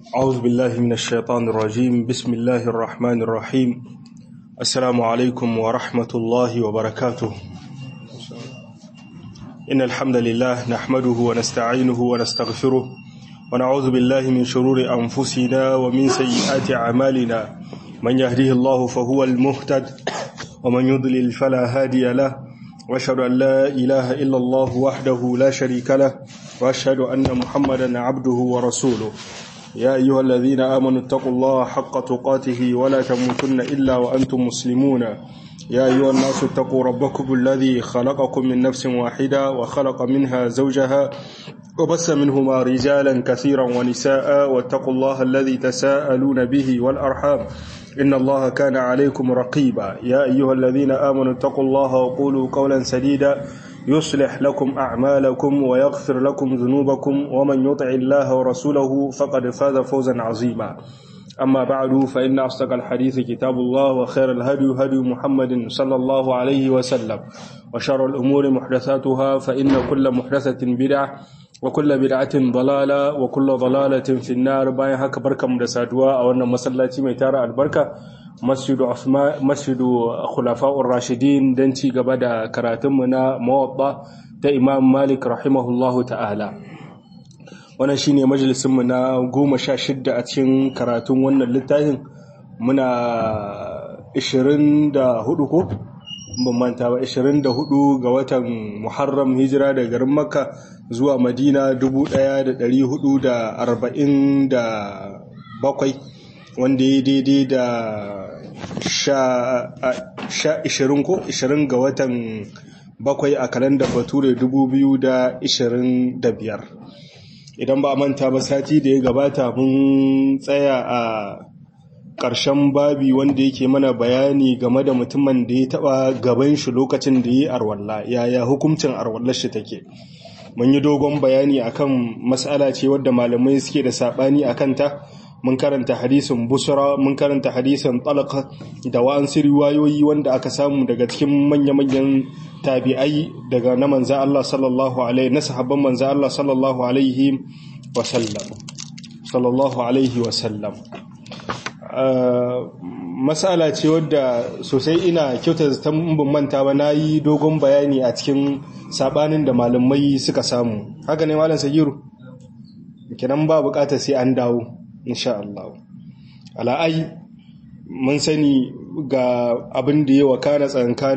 أعوذ بالله من الشيطان الرجيم بسم الله الرحمن الرحيم السلام عليكم ورحمة الله وبركاته إن الحمد لله نحمده ونستعينه ونستغفره ونعوذ بالله من شرور أنفسنا ومن سيئات أعمالنا من يهده الله فهو المهتد ومن يضلل فلا هادي له واشهد أن لا إله إلا الله وحده لا شريك له واشهد أن محمدا عبده ورسوله يا أيها الذين آمنوا اتقوا الله حق تقاته ولا تموتن إلا وأنتم مسلمون يا أيها الناس اتقوا ربكم الذي خلقكم من نفس واحدة وخلق منها زوجها وبس منهما رجالا كثيرا ونساء واتقوا الله الذي تساءلون به والأرحام إن الله كان عليكم رقيبا يا أيها الذين آمنوا اتقوا الله وقولوا قولا سديدا يصلح لكم أعمالكم ويغفر لكم ذنوبكم ومن يطع الله ورسوله فقد فاز فوزا عظيما أما بعد فإن أصدق الحديث كتاب الله وخير الهدي هدي محمد صلى الله عليه وسلم وشر الأمور محدثاتها فإن كل محدثة بدعة وكل بدعة ضلالة وكل ضلالة في النار باين هكا بركة مدسادوا أو أن مسلاتي ميتارة البركة masjidu masjidu khulafa'ur rashidin don ci gaba da karatunmu na mawaɓa ta imam malik rahimahullahu ta'ala wannan shine majalisunmu na goma sha shidda a cikin karatun wannan littafin muna 24 ko ban manta ba 24 ga watan muharram hijira da garin makka zuwa madina 1447 wanda ya daidai da sha ishirin ko ishirin ga watan bakwai a kalandar bature dubu biyu da ishirin da biyar idan ba a manta ba sati da ya gabata mun tsaya a ƙarshen babi wanda yake mana bayani game da mutumin da ya taɓa gaban shi lokacin da ya yi arwalla yaya hukuncin arwallar shi take mun yi dogon bayani akan matsala ce wadda malamai suke da saɓani a kanta mun karanta hadisin busra mun karanta hadisin talaka da wa'ansu riwayoyi wanda aka samu daga cikin manya-manyan tabi'ai daga na manza Allah sallallahu alaihi na sahabban manza Allah sallallahu alaihi wa sallam sallallahu alaihi wa sallam masala ce wadda sosai ina kyauta ta ban manta ba nayi dogon bayani a cikin sabanin da malamai suka samu haka ne malam sagiru kenan ba bukatar sai an dawo insha Allah ala'ai mun sani ga abin da ya wakana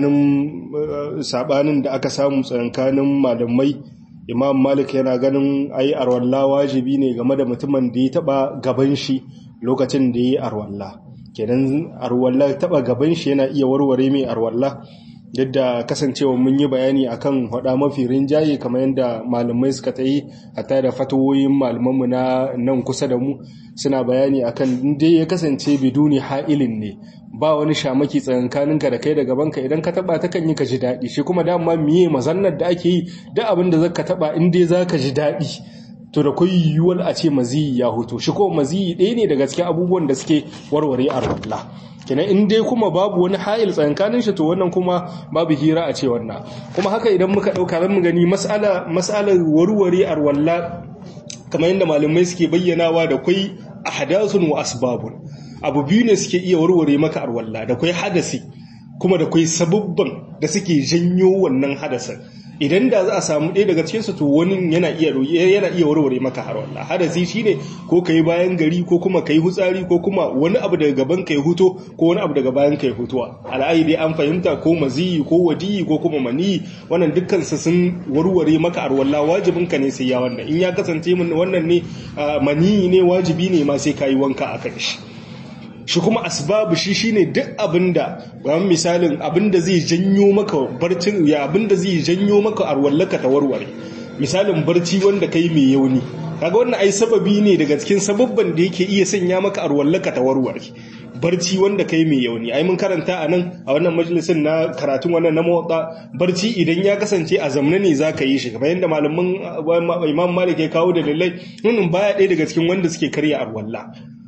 tsankanin sabanin da aka samu tsankanin malamai imam malik yana ganin ai arwalla wajibi ne game da mutumin da ya taba gaban shi lokacin da ya yi arwalla kenan arwalla taba gaban shi yana iya warware mai arwalla yadda kasancewa mun yi bayani akan hada mafi rinjaye kamar yadda malamai suka ta yi hatta da fatawoyin malamanmu na nan kusa da mu suna bayani akan inda ya kasance biduni ha'ilin ne ba wani shamaki tsakankaninka da kai da gabanka idan ka taba ta kan yi ka ji daɗi shi kuma dama miye mazannar da ake yi duk abin da zaka taba in dai zaka ji daɗi to da kai yiwuwar a ce maziyi ya hoto shi ko maziyi ɗaya ne daga cikin abubuwan da suke warware a rawalla kenan in dai kuma babu wani ha'il tsakankanin shi to wannan kuma babu hira a ce wannan kuma haka idan muka dauka zan mu gani mas'ala mas'alar warware arwalla kamar yadda malamai suke bayyanawa da kai ahdathun wa asbabun abu biyu ne suke iya warware maka arwalla da kai hadasi kuma da kai sabubban da suke janyo wannan hadasin idan da za a samu ɗaya daga cikinsu to wani yana iya yana iya warware maka har wallah hadasi shine ko kai bayan gari ko kuma kai hutsari ko kuma wani abu daga gaban kai huto ko wani abu daga bayan kai hutuwa al'ayi dai an fahimta ko maziyi ko wadiyi ko kuma mani wannan dukkan su sun warware maka har wallah wajibin ka ne sai ya wannan in ya kasance mun wannan ne mani ne wajibi ne ma sai kai wanka akan shi shi kuma asbabu shi shine duk abinda bayan misalin abinda zai janyo maka barcin ya abinda zai janyo maka arwallaka ta warware misalin barci wanda kai mai yauni kaga wannan ai sababi ne daga cikin sababban da yake iya sanya maka arwallaka ta warware barci wanda kai mai yauni ai mun karanta a nan a wannan majalisin na karatun wannan na motsa barci idan ya kasance a zamna ne zaka yi shi kamar yadda malaman imam malik ya kawo da dalilai wannan baya ɗaya daga cikin wanda suke karya arwalla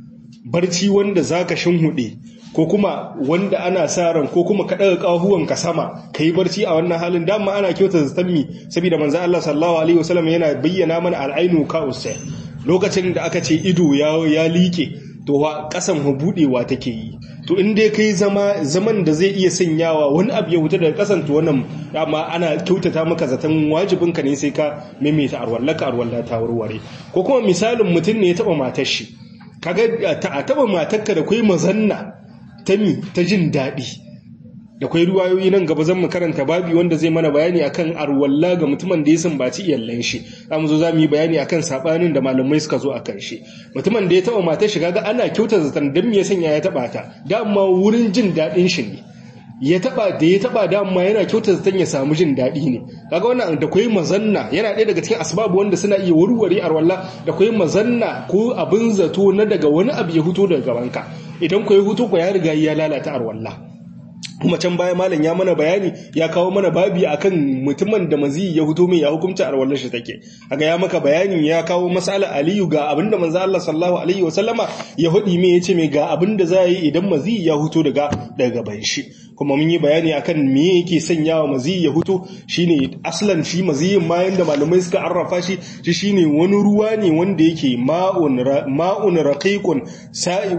barci wanda zaka shinhude ko kuma wanda ana sa ran ko kuma ka daga kahuwanka sama kai barci a wannan halin dama ana kyauta zaton mi saboda manzo Allah sallallahu alaihi wasallam yana bayyana mana al'ainu ka usai lokacin da aka ce ido ya liƙe to wa ƙasan buɗewa take yi to in dai kai zama zaman da zai iya sanyawa wani abu ya wuta daga ƙasan to wannan amma ana kyautata maka zaton wajibinka ne sai ka maimaita arwallaka arwalla ta warware ko kuma misalin mutum ne ya taɓa matar shi kaga a taɓa matarka da kai mazanna ta mi ta jin daɗi da kwai ruwayoyi nan gaba zan mu karanta babi wanda zai mana bayani akan arwalla ga mutumin da ya sambaci iyallan shi zamu zo zamu yi bayani akan sabanin da malamai suka zo akan shi mutumin da ya taba matar shi kaga ana kyautar zaton dan me ya sanya ya taba ta dama wurin jin dadin shi ne ya taba da ya taba dama yana kyautar zaton ya samu jin dadi ne kaga wannan da kwai mazanna yana ɗaya daga cikin asbabu wanda suna iya warware arwalla da kwai mazanna ko abin zato na daga wani abu ya huto daga gabanka idan ko ya huto ko ya riga ya lalata arwalla kuma can baya malam ya mana bayani ya kawo mana babi akan mutumin da mazi ya huto mai ya hukunta arwallar shi take aga ya maka bayani ya kawo masala aliyu ga abinda manzo Allah sallallahu alaihi wasallama ya hudi mai yace mai ga abinda za yi idan mazi ya huto daga daga gaban shi kuma mun yi bayani akan me yake sanyawa mazi ya huto shine aslan shi maziyin ma yanda malamai suka arrafa shi shi shine wani ruwa ne wanda yake ma'un ma'un raqiqun sa'i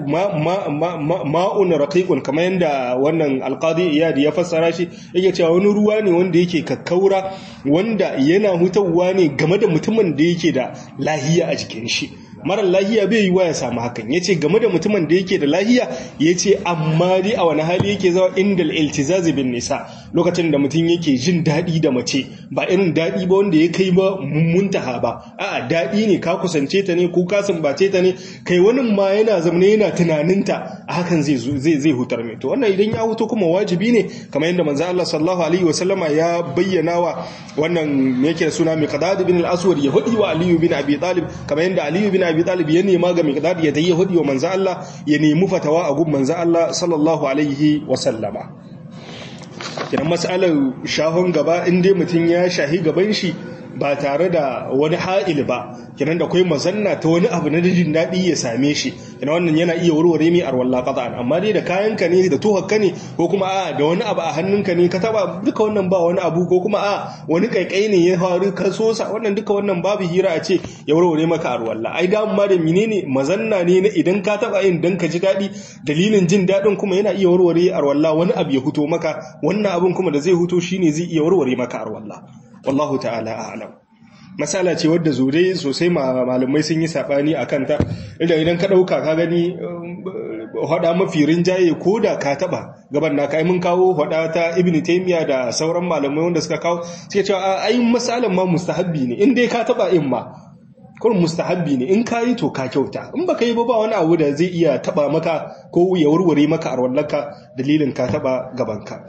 ma'un raqiqun kamar yanda wannan alqadi iyadi ya fassara shi yake cewa wani ruwa ne wanda yake kakkaura wanda yana hutawa ne game da mutumin da yake da lahiya a jikin shi marar lahiya bai yi wa ya samu hakan ya ce game da mutumin da yake da lahiya ya ce amma dai a wani hali yake zawa inda iltizazi bin nisa lokacin da mutum yake jin daɗi da mace ba irin daɗi ba wanda ya kai ba muntaha ba a'a daɗi ne ka kusance ta ne ko ka sumbace ta ne kai wani ma yana zamane yana tunaninta a hakan zai zai zai hutar mai to wannan idan ya huto kuma wajibi ne kamar yadda manzo Allah sallallahu alaihi wasallama ya bayyana wa wannan me yake suna miqdad bin al-aswad ya hudi wa aliyu bin abi talib kamar yadda aliyu bin abi talib ya nema ga miqdad ya tayi hudi wa manzo Allah ya nemi fatawa a gun manzo Allah sallallahu alaihi wasallama kiran mas'alar shahon gaba in dai mutum ya shahi gaban shi ba tare da wani ha'il ba kinan da akwai mazanna ta wani abu na jin daɗi ya same shi kina wannan yana iya warware mai arwalla qat'an amma dai da kayanka ne da tuhakka ne ko kuma a da wani abu a hannunka ne ka taba duka wannan ba wani abu ko kuma a wani kaikai ne ya faru ka sosa wannan duka wannan babu hira a ce ya warware maka arwalla ai da amma da menene mazanna ne na idan ka taba yin dan ka ji daɗi dalilin jin daɗin kuma yana iya warware arwalla wani abu ya huto maka wannan abun kuma da zai huto shine zai iya warware maka arwalla wallahu ta'ala a'lam masala ce wadda zure sosai malamai sun yi sabani a kanta idan idan ka dauka ka gani hada mafi rinjaye ko da ka taba gaban na kai mun kawo hada ta ibnu taymiya da sauran malamai wanda suka kawo suke cewa ai masalan ma mustahabbi ne in dai ka taba in ma kurin mustahabbi ne in ka yi to ka kyauta in baka yi ba ba wani abu da zai iya taba maka ko ya warware maka arwallaka dalilin ka taba gabanka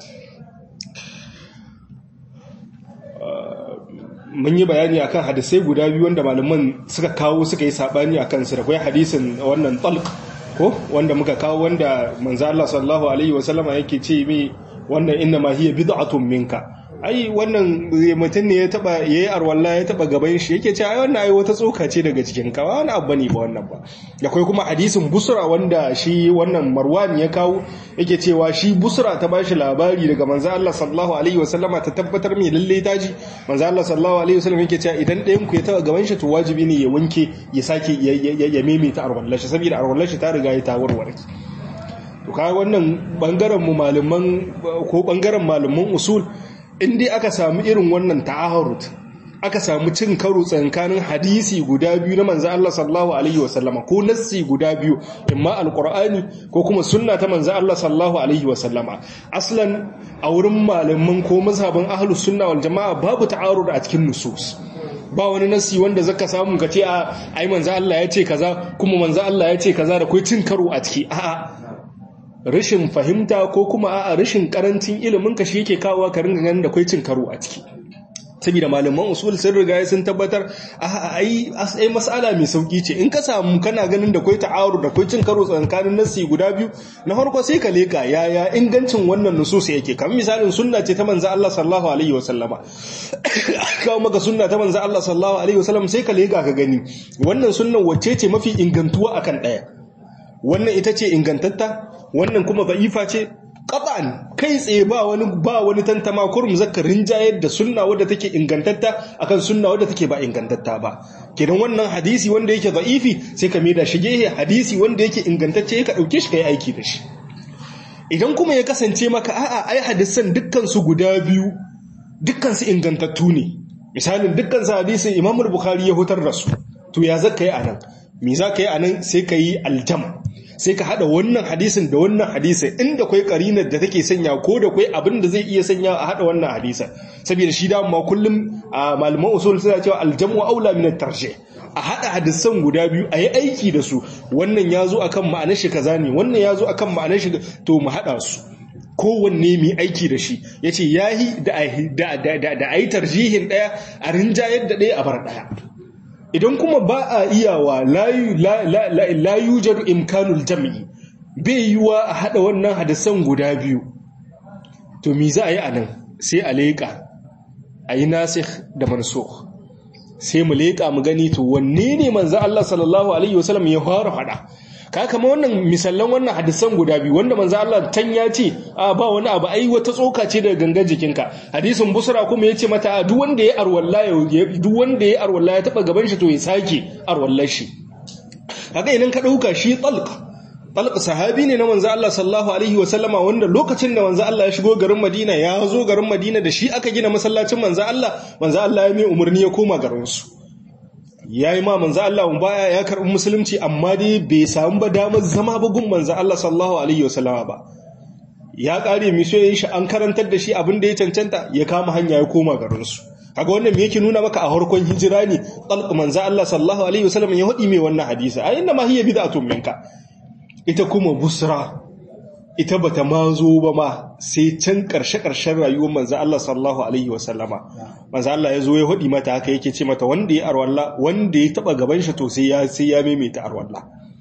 mun yi bayani akan hadisai guda biyu wanda malaman suka kawo suka yi sabani akan su da kai hadisin wannan talq ko wanda muka kawo wanda manzo Allah sallallahu alaihi wasallama yake ce mi wannan inna ma hiya bid'atun minka ai wannan mutum ne ya taba yayi arwalla ya taba gaban shi yake ce ai wannan ai wata tsoka ce daga cikin ka wani abu ne ba wannan ba akwai kuma hadisin busra wanda shi wannan marwan ya kawo yake cewa shi busra ta bashi labari daga manzo Allah sallallahu alaihi wasallama ta tabbatar mai lalle taji manzo Allah sallallahu alaihi wasallam yake cewa idan ɗayan ku ya taba gaban shi to wajibi ne ya wanke ya sake ya maimaita arwallar shi saboda arwallar shi ta riga ya ta warware to kaga wannan bangaren mu malaman ko bangaren malaman usul in dai aka samu irin wannan ta'ahurut aka samu cin karo tsakanin hadisi guda biyu na manzo Allah sallallahu alaihi wasallama ko nassi guda biyu imma alqur'ani ko kuma sunna ta manzo Allah sallallahu alaihi wasallama aslan a wurin malaman ko mazhabin ahlus sunna wal jamaa babu ta'arud a cikin nusus ba wani nasi wanda zaka samu ka ce a ai manzo Allah ya ce kaza kuma manzo Allah ya ce kaza da kai cin karo a ciki a'a rashin fahimta ko kuma a'a rashin karancin ilimin ka shi yake kawo ka ringa ganin da kai cin karo a ciki saboda malaman usul sun riga sun tabbatar a ai ai mas'ala mai sauki ce in ka samu kana ganin da kai ta'arud da kai cin karo tsakanin nasi guda biyu na farko sai ka leka yaya ingancin wannan nusus yake kamar misalin sunna ce ta manzo Allah sallallahu alaihi wasallama kawo maka sunna ta manzo Allah sallallahu alaihi wasallam sai ka leka ka gani wannan sunnan wacce ce mafi ingantuwa akan daya wannan ita ce ingantatta wannan kuma da'ifa ce qat'an kai tsaye ba wani ba wani tantama kurum zakarin jayar da sunna wadda take ingantatta akan sunna wadda take ba ingantatta ba kenan wannan hadisi wanda yake da'ifi sai ka maida shi gehe hadisi wanda yake ingantacce ka dauke shi kai aiki da shi idan kuma ya kasance maka a'a ai hadisan dukkan su guda biyu dukkan su ingantattu ne misalin dukkan su hadisin Imam Bukhari ya hutar da su to ya zaka yi anan me zaka yi anan sai ka yi aljam sai ka hada wannan hadisin da wannan hadisin inda kwai karinar da take sanya ko da kwai abin da zai iya sanya a hada wannan hadisin saboda shi da ma kullum a malaman usul suna cewa aljamu aula min at-tarjih a hada hadisan guda biyu a yi aiki da su wannan ya zo akan ma'anar shi kaza ne wannan ya zo akan ma'anar shi to mu hada su kowanne mai aiki da shi ya ce ya yi da a yi tarjihin ɗaya a rinjayar da ɗaya a bar ɗaya idan kuma ba a iyawa layu jaru imkanul jam'i bai yiwa a haɗa wannan hadisan guda biyu to mi za a yi a nan sai a leƙa a yi nasir da mansukh sai mu leƙa mu gani to wanne ne manzo Allah sallallahu alaihi wasallam ya fara faɗa ka kama wannan misallan wannan hadisan guda biyu wanda manzo Allah tan ya ce a ba wani abu ai wata tsoka ce daga gangan jikinka hadisin busra kuma yace mata duk wanda ya arwalla ya duk wanda ya arwalla ya taba gaban shi to ya sake arwallar shi kaga idan ka dauka shi talq talq sahabi ne na manzo Allah sallallahu alaihi wasallama wanda lokacin da manzo Allah ya shigo garin Madina ya zo garin Madina da shi aka gina masallacin manzo Allah manzo Allah ya mai umarni ya koma garin su ya yi ma manzo Allah baya ya karɓi musulunci amma dai bai samu ba damar zama ba gun manzo Allah sallallahu alaihi wasallama ba ya ƙare misoyin shi an karantar da shi abin da ya cancanta ya kama hanya ya koma garin su kaga wannan me yake nuna maka a harkon hijira ne talq manzo Allah sallallahu alaihi wasallam ya hadi mai wannan hadisi a inna ma hiya bid'atun minka ita kuma busra ita bata ma zo ba ma sai can karshe-karshen rayuwar manzo Allah sallallahu alaihi wasallama manzo Allah ya zo ya hudi mata haka yake ce mata wanda ya arwalla wanda ya taba gaban shi to sai ya sai ya maimaita arwalla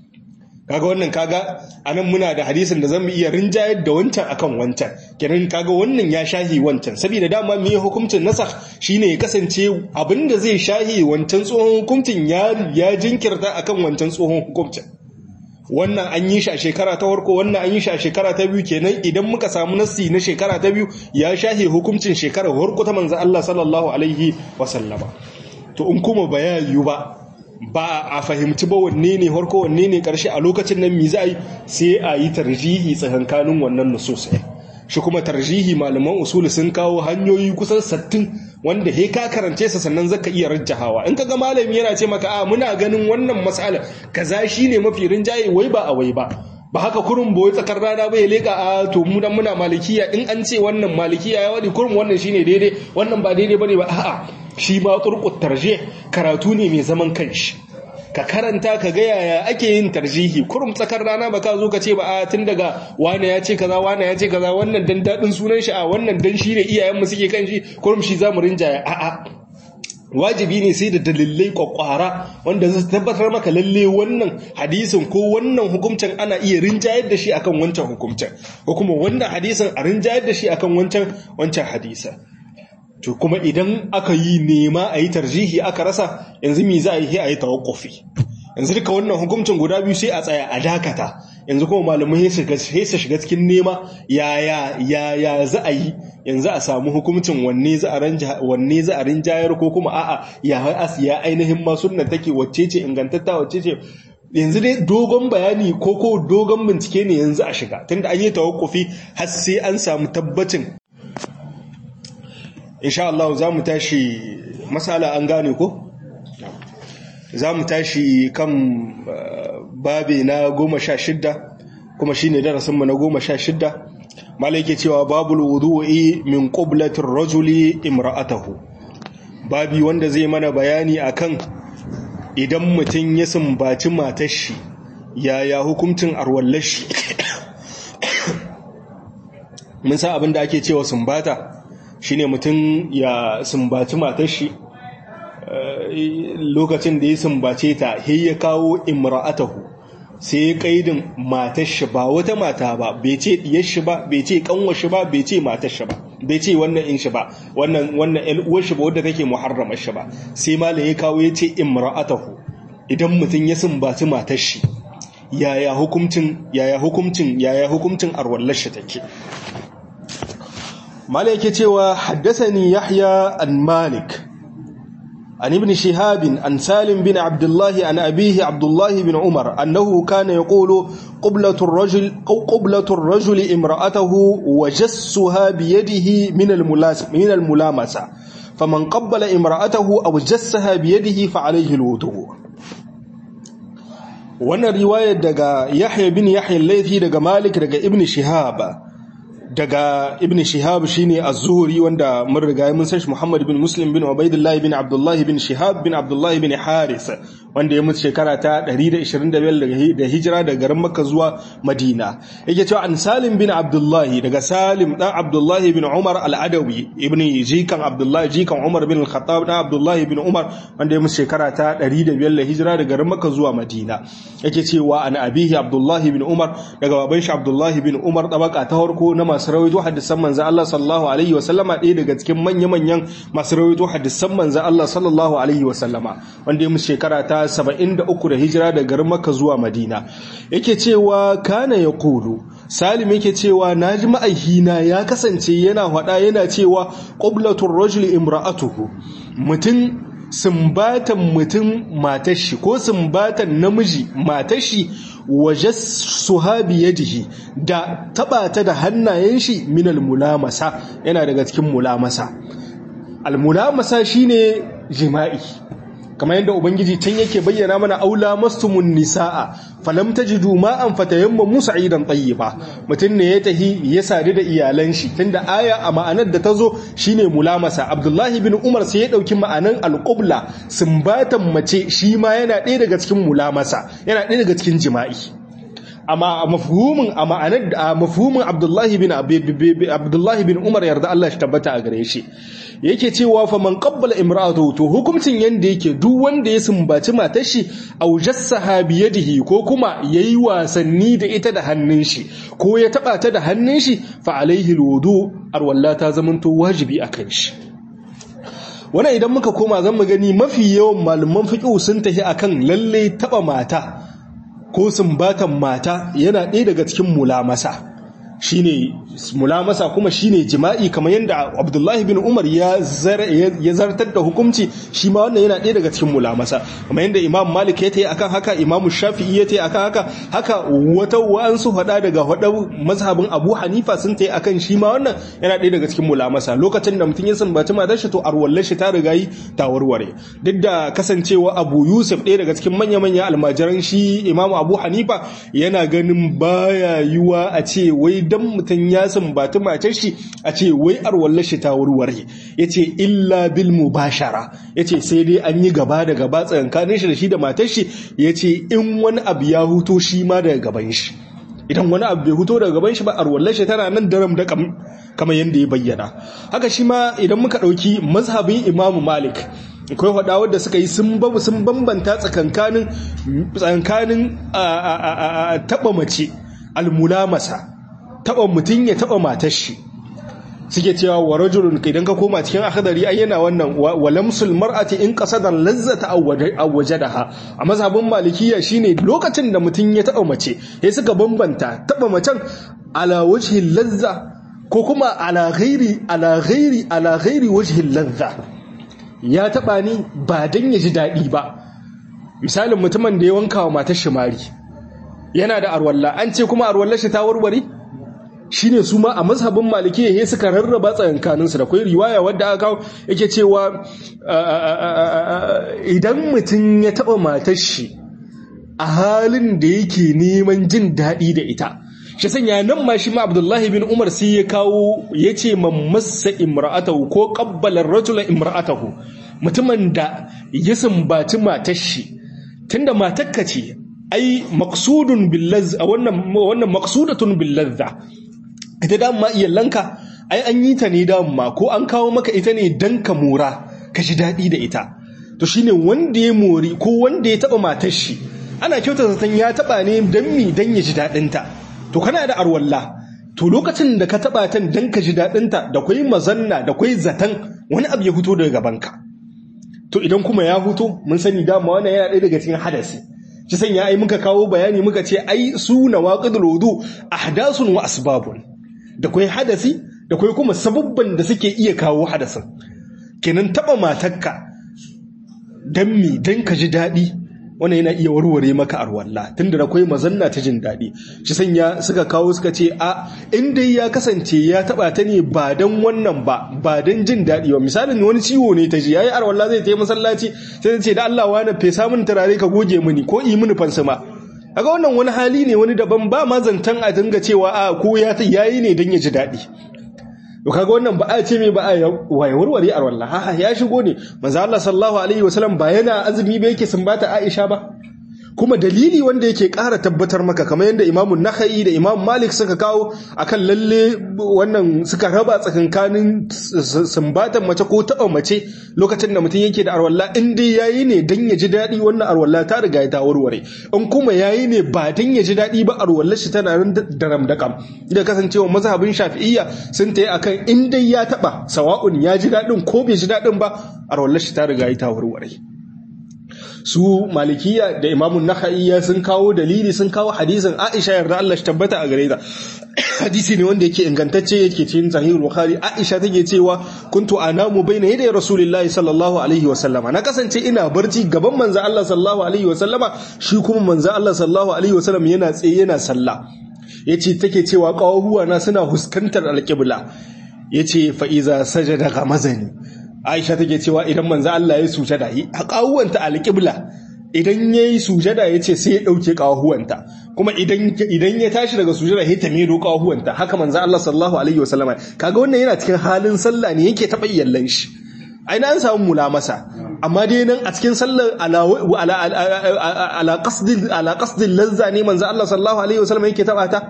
kaga wannan kaga anan muna da hadisin da zamu iya rinjayar da wancan akan wancan kiran kaga wannan ya shahi wancan saboda dama me hukuncin nasakh shine ya kasance abinda zai shahi wancan tsohon hukuncin ya ya jinkirta akan wancan tsohon hukuncin wannan an yi shi a shekara ta farko wannan an yi shi a shekara ta biyu kenan idan muka samu nassi na shekara ta biyu ya shahe hukuncin shekara farko ta manzo Allah sallallahu alaihi wasallama to in kuma bayayu ba ba a fahimci ba wanne ne farko wanne ne karshe a lokacin nan mi za a yi sai a yi tarjihi tsakankanin wannan nusus shi kuma tarjihi malaman usuli sun kawo hanyoyi kusan sattin wanda he ka karance sa sannan zaka iya rajjahawa in kaga malami yana ce maka a muna ganin wannan mas'ala kaza shine mafi rinjaye wai ba a wai ba ba haka kurun boye tsakar rana ba ya leka a to mu dan muna malikiya in an ce wannan malikiya ya wadi kurun wannan shine daidai wannan ba daidai bane ba a'a shi ma turqut tarjih karatu ne mai zaman kanshi ka karanta ka ga yaya ake yin tarjihi kurum tsakar rana ba ka zo ka ce ba a tun daga wane ya ce kaza wane ya ce kaza wannan dan dadin sunan shi a wannan dan shi ne iyayen mu suke kan shi kurum shi zamu rinjaya a a wajibi ne sai da dalilai kwakwara wanda zai tabbatar maka lalle wannan hadisin ko wannan hukuncin ana iya rinjayar da shi akan wancan hukuncin ko kuma wannan hadisin a rinjayar da shi akan wancan wancan hadisin to kuma idan aka yi nema a yi tarjihi aka rasa yanzu mi za a yi a yi tawakkufi yanzu duka wannan hukuncin guda biyu sai a tsaya a dakata yanzu kuma malamai sai su shiga cikin nema yaya yaya za a yi yanzu a samu hukuncin wanne za a ranja wanne za a rinjayar ko kuma a'a ya ya ainihin ma sunna take wacce ce ingantatta wacce ce yanzu dai dogon bayani ko ko dogon bincike ne yanzu a shiga tunda an yi tawakkufi har sai an samu tabbacin insha Allah za mu tashi masala an gane ko za mu tashi kan babe na goma sha shidda kuma shi ne darasinmu na goma sha shidda mala yake cewa babul wudu'i min qublatir rajuli imra'atahu babi wanda zai mana bayani akan idan mutum ya sumbaci matar shi yaya hukuncin arwallar shi mun san abin da ake cewa sumbata shine mutum ya sumbaci matar shi lokacin da ya sumbace ta he ya kawo imra'atahu sai ya kaidin matar shi ba wata mata ba bai ce diyar shi ba bai ce kanwar shi ba bai ce matar shi ba bai ce wannan in shi ba wannan wannan ƴan uwar shi ba wadda take muharramar shi ba sai malam ya kawo ya ce imra'atahu idan mutum ya sumbaci matar shi yaya hukuncin yaya hukuncin yaya hukuncin arwallar shi take malik yake cewa haddathani yahya an malik عن ابن شهاب عن سالم بن عبد الله عن أبيه عبد الله بن عمر أنه كان يقول قبلة الرجل قبلة الرجل امرأته وجسها بيده من من الملامسة فمن قبل امرأته أو جسها بيده فعليه الوضوء وانا رواية دقا يحيى بن يحيى الليثي دقا مالك دقا ابن شهاب daga ibn shihab shine az-zuhri wanda mun riga mun san shi muhammad bin muslim bin ubaidillah bin abdullah bin shihab bin abdullah bin haris wanda ya mutu shekara ta 125 da hijira daga garin makka zuwa madina yake cewa an salim bin abdullah daga salim dan abdullah bin umar al-adawi ibn jikan abdullah jikan umar bin al-khattab dan abdullah bin umar wanda ya mutu shekara ta 105 da hijira daga garin makka zuwa madina yake cewa an abihi abdullah bin umar daga baban shi abdullah bin umar tabaka ta farko na masu rawaito hadisan manzo Allah sallallahu alaihi wa sallama ɗaya daga cikin manya-manyan masu rawaito hadisan manzo Allah sallallahu alaihi wa sallama wanda ya musu shekara ta 73 da hijira daga garin Makka zuwa Madina yake cewa kana yaqulu Salim yake cewa naji ma'aihina ya kasance yana hada yana cewa qiblatur rajuli imra'atuhu mutum sumbatan mutum matashi ko sumbatan namiji matashi waje suhabi yadihi da taba ta da hannayen shi minal mulamasa yana daga cikin mulamasa almulamasa shine jima'i kamar yadda ubangiji can yake bayyana mana aula mastumun nisaa falam tajidu ma'an fatayammamu sa'idan tayyiba mutun ne ya tahi ya sadu da iyalan shi tunda aya a ma'anar da tazo shine mulamasa abdullahi bin umar sai ya dauki ma'anan alqubla sumbatan mace shi ma yana ɗaya daga cikin mulamasa yana ɗaya daga cikin jima'i amma a mafhumin a ma'anar a mafhumin Abdullahi bin Abdullahi bin Umar yarda Allah shi tabbata a gare shi yake cewa fa man qabbala imra'atu to hukuncin yanda yake duk wanda ya sumbaci matar shi aw jassaha bi yadihi ko kuma yayi wasanni da ita da hannun shi ko ya taba ta da hannun shi fa alaihi alwudu arwalla ta zamanto wajibi akan shi wannan idan muka koma zan mu gani mafi yawan malaman fiqh sun tafi akan lalle taba mata ko sumbatan mata yana ɗaya daga cikin mulamasa shine mulamasa kuma shine jima'i kamar yadda Abdullahi bin Umar ya zartar da hukunci shi ma wannan yana ɗaya daga cikin mulamasa kamar yadda Imam Malik ya tayi akan haka Imam Shafi'i ya tayi akan haka haka wata wa'ansu hada daga hada mazhabin Abu Hanifa sun tayi akan shi ma wannan yana ɗaya daga cikin mulamasa lokacin da mutum ya sumbaci matar shi to arwallar shi ta riga yi ta warware duk da kasancewa Abu Yusuf ɗaya daga cikin manya-manya almajiran shi Imam Abu Hanifa yana ganin baya yiwa a ce wai dan mutum ya sumbati matar shi a ce wai arwallar shi ta warware yace illa bil mubashara yace sai dai an yi gaba da gaba tsakankanin shi da shi da matar shi yace in wani abu ya huto shi ma daga gaban shi idan wani abu bai huto daga gaban shi ba arwallar shi tana nan daram da kamar yadda ya bayyana haka shi ma idan muka ɗauki mazhabin imamu malik akwai faɗawar da suka yi sun bambanta tsakankanin taɓa mace almulamasa taba mutum ya taba matar shi suke cewa wa rajulun idan ka koma cikin akhdari ai yana wannan wa lamsul mar'ati in qasadan lazzata aw wajadaha a mazhabin malikiya shine lokacin da mutum ya taba mace sai suka bambanta taba macen ala wajhi lazza ko kuma ala ghairi ala ghairi ala ghairi wajhi lazza ya taba ni ba dan ya ji dadi ba misalin mutumin da ya wanka wa matar shi mari yana da arwalla an ce kuma arwallar shi ta warware shine su ma a mazhabin malikiya ya suka rarraba tsakankaninsu da kai riwaya wadda aka kawo yake cewa idan mutum ya taba matar shi a halin da yake neman jin daɗi da ita shi sanya nan ma shi ma abdullahi bin umar sai ya kawo ya ce mamassa imra'atahu ko ƙabbalar rajula imra'atahu mutumin da ya sumbaci matar shi tunda matakka ce ai maksudun billazza wannan wannan maksudatun billazza ita dama iyalanka ai an yi ta ne dama ko an kawo maka ita ne dan ka mora ka ji daɗi da ita to shine wanda ya mori ko wanda ya taɓa matar shi ana kyauta zaton ya taɓa ne dan mi dan ya ji daɗin ta to kana da arwalla to lokacin da ka taɓa ta dan ka ji daɗin ta da kwai mazanna da kwai zaton wani abu ya fito daga gabanka to idan kuma ya huto mun sani dama wannan yana ɗaya daga cikin hadasi shi sanya ai muka kawo bayani muka ce ai su nawaqidul wudu ahdasun wa asbabun da kai hadasi da kai kuma sababban da suke iya kawo hadasin kenan taba matarka dan mi dan ka ji dadi wannan yana iya warware maka arwalla tunda da kai mazanna ta jin dadi shi sanya suka kawo suka ce a in dai ya kasance ya taba ta ne ba dan wannan ba ba dan jin dadi ba misalin wani ciwo ne ta ji yayi arwalla zai tayi masallaci sai ta ce da Allah wani fesa min turare ka goge mini ko yi mini fansuma kaga wannan wani hali ne wani daban ba ma zantan a dinga cewa a ko ya yayi ne dan ya ji dadi to kaga wannan ba a ce me ba a waye warware a wallah ha ya shigo ne manzo Allah sallallahu alaihi wasallam ba yana azumi ba yake sumbata Aisha ba kuma dalili wanda yake ƙara tabbatar maka kamar yadda Imam Nakhai da Imam Malik suka kawo akan lalle wannan suka raba tsakankanin sumbatan mace ko taɓa mace lokacin da mutum yake da arwalla in dai yayi ne dan ya ji daɗi wannan arwalla ta riga ta warware in kuma yayi ne ba dan ya ji daɗi ba arwallar shi tana nan daram dakam da kasancewa mazhabin Shafi'iyya sun tayi akan in dai ya taɓa sawa'un ya ji daɗin ko bai ji daɗin ba arwallar shi ta riga ta warware su malikiya da imamun nakhaiya sun kawo dalili sun kawo hadisin aisha yarda Allah shi tabbata a gare ta hadisi ne wanda yake ingantacce yake cikin sahihul bukhari aisha take cewa kuntu anamu baina yaday rasulullahi sallallahu alaihi wa sallama na kasance ina barci gaban manzo Allah sallallahu alaihi wa sallama shi kuma manzo Allah sallallahu alaihi wa sallam yana tsaye yana sallah yace take cewa kawahuwa na suna huskantar alqibla yace fa iza sajada gamazani Aisha take cewa idan manzo Allah ya sujada yi kawuwanta alqibla idan yayi sujada yace sai ya dauke kawuwanta kuma idan idan ya tashi daga sujada sai ta miro kawuwanta haka manzo Allah sallallahu alaihi wasallama kaga wannan yana cikin halin sallah ne yake taba yallan shi aina an samu mulamasa amma dai nan a cikin sallar ala ala ala qasdil ala qasdil lazza ne manzo Allah sallallahu alaihi wasallama yake taba ta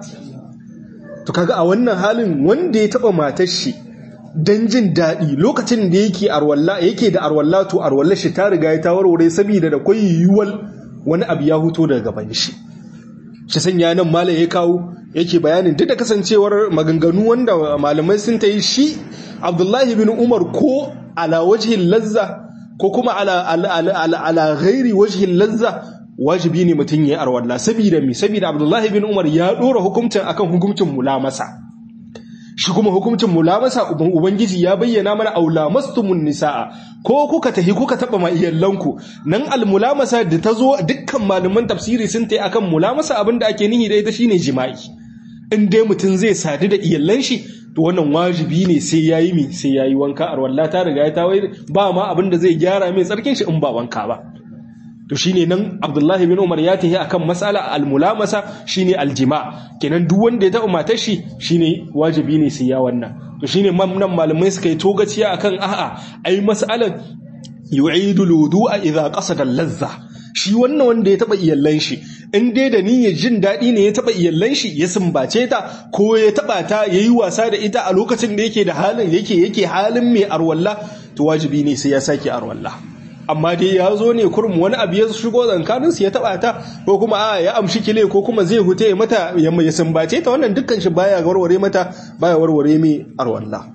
to kaga a wannan halin wanda ya taba matar shi don jin daɗi lokacin da yake arwalla yake da arwalla to arwalla shi ta riga ya ta warware saboda da kwai yiwuwar wani abu ya huto daga gaban shi shi sanya nan malam ya kawo yake bayanin duk da kasancewar maganganu wanda malamai sun ta yi shi abdullahi bin umar ko ala wajhin lazza ko kuma ala ala ala ghairi wajhin lazza wajibi ne mutum ya arwalla saboda mi saboda abdullahi bin umar ya dora hukuncin akan hukuncin mulamasa shi kuma hukuncin mulamasa ubangiji ya bayyana mana aulamastumun nisaa ko kuka tahi kuka taba ma iyallanku nan almulamasa da tazo dukkan malaman tafsiri sun tayi akan mulamasa abinda ake nihi da ita shine jima'i in dai mutum zai sadu da iyallan shi to wannan wajibi ne sai yayi mi sai yayi wanka arwalla ta riga ta wai ba ma abinda zai gyara mai tsarkin shi in ba wanka ba to shine nan Abdullahi bin Umar ya tahi akan mas'ala al-mulamasa shine aljima kenan duk wanda ya taba matar shi shine wajibi ne sai ya wannan to shine nan malamai suka yi togaciya akan a'a ai mas'alan yu'idu al-wudu'a idha qasada al-lazza shi wannan wanda ya taba iyallan shi in dai da niyyar jin daɗi ne ya taba iyallan shi ya sumbace ta ko ya taba ta yayi wasa da ita a lokacin da yake da halin yake yake halin mai arwalla to wajibi ne sai ya sake arwalla amma dai ya zo ne kurum wani abu ya shigo tsakaninsu ya taba ta ko kuma a ya amshi kile ko kuma zai hute mata ya sumbace ta wannan dukkan shi baya warware mata baya warware mai arwalla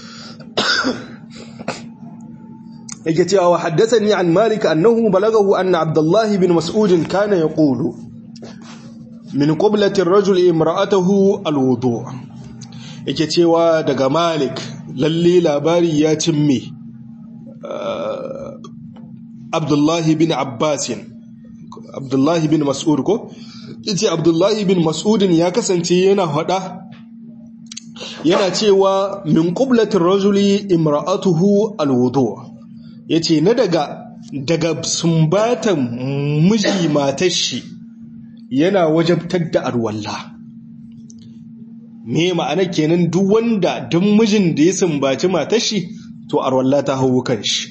yake cewa wa haddathani an malik annahu balagahu anna abdullah bin mas'ud kana yaqulu min qiblati ar-rajul imra'atahu al-wudu yake cewa daga malik lalle labari ya cimme Abdullahi bin Abbasin Abdullahi bin Mas'ud ko yace Abdullahi bin Mas'ud ya kasance yana hada yana cewa min qiblatir rajuli imra'atuhu alwudu yace na daga daga sumbatan miji matar shi yana wajabtar da arwalla me ma'ana kenan duk wanda duk mijin da ya sumbaci matar shi to arwalla ta hawo kan shi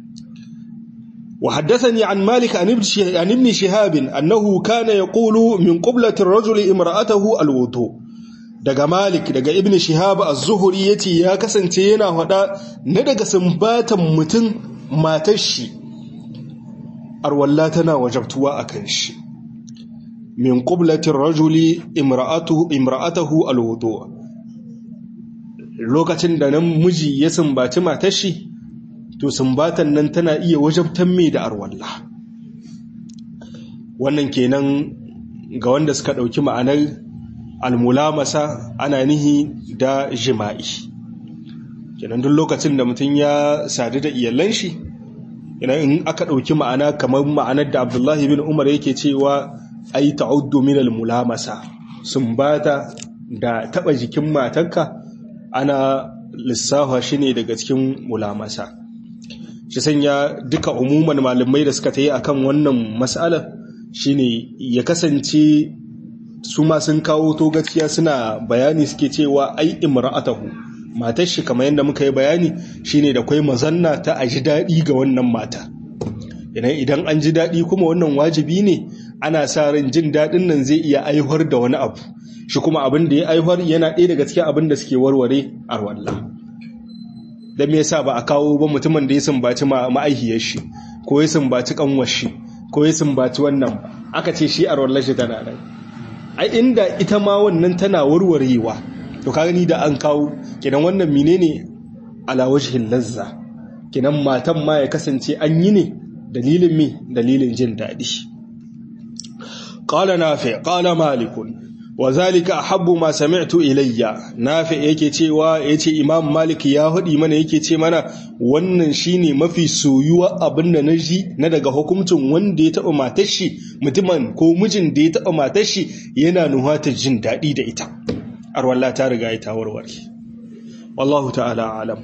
وحدثني عن مالك عن ابن شهاب أنه كان يقول من قبلة الرجل امرأته الوضوء daga Malik daga Ibn Shihab az-Zuhri yace ya kasance yana hada na daga sumbatan mutum matar shi arwalla tana wajabtuwa akan shi min qiblati ar-rajuli imra'atuhu imra'atuhu al-wudu lokacin da nan miji ya sumbaci matar shi to sumbatan nan tana iya wajabtan mai da arwalla wannan kenan ga wanda suka ɗauki ma'anar almulamasa ana nihi da jima'i kenan duk lokacin da mutum ya sadu da iyalan shi idan in aka ɗauki ma'ana kamar ma'anar da abdullahi bin umar yake cewa ai ta'uddu min almulamasa sun bata da taɓa jikin matarka ana lissafa shi ne daga cikin mulamasa shi sanya duka umuman malamai da suka ta yi akan wannan matsalar shine ya kasance su ma sun kawo to gaskiya suna bayani suke cewa ai imra'atahu matar shi kamar yadda muka yi bayani shine da kwai mazanna ta a ji daɗi ga wannan mata idan idan an ji daɗi kuma wannan wajibi ne ana sa ran jin daɗin nan zai iya aihuwar da wani abu shi kuma abin da ya aihuwar yana ɗaya daga cikin abin da suke warware a wallah dan me yasa ba a kawo ba mutumin da ya sumbaci ma'aihiyar shi ko ya sumbaci kanwar shi ko ya sumbaci wannan ba aka ce shi a wallah shi tana nan ai inda ita ma wannan tana warwarewa to ka gani da an kawo kidan wannan menene ala wajhil lazza kidan matan ma ya kasance an yi ne dalilin me dalilin jin dadi qala nafi qala malikun wa zalika ahabbu ma sami'tu ilayya nafi yake cewa yace imam malik ya hudi mana yake ce mana wannan shine mafi soyuwa abin da naji na daga hukuncin wanda ya taba matar shi mutumin ko mijin da ya taba matar shi yana nuhata jin dadi da ita arwalla ta riga ita warware wallahu ta'ala alam